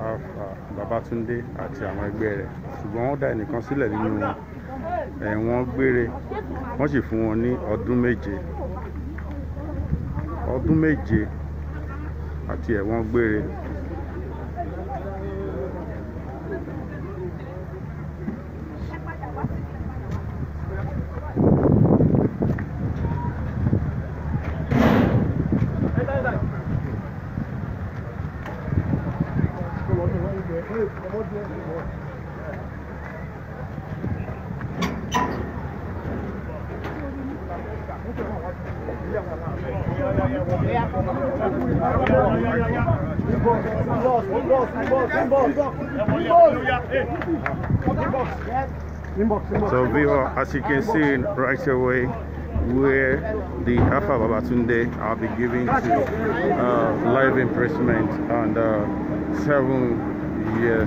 Alfa Babatunde àti àwọn ẹgbẹ́ rẹ̀ ṣùgbọ́n wọ́n dá ẹnìkan sílẹ̀ nínú ẹ̀wọ̀n gbére wọ́n sì fún wọn ní ọdún méje ọdún méje àti ẹ̀wọ̀n gbére. So viewer, as you can see right away, where the Alpha Babatunde are be given to uh, life imprisonment and uh, seven year.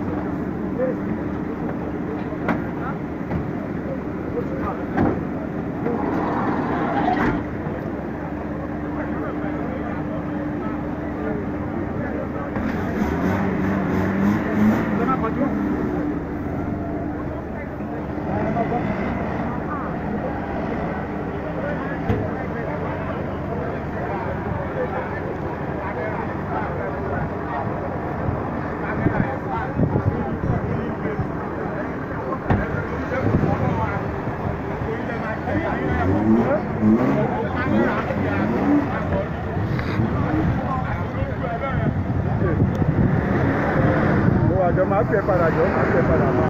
Mo wà jọ máa pè padà jọ máa pè padà.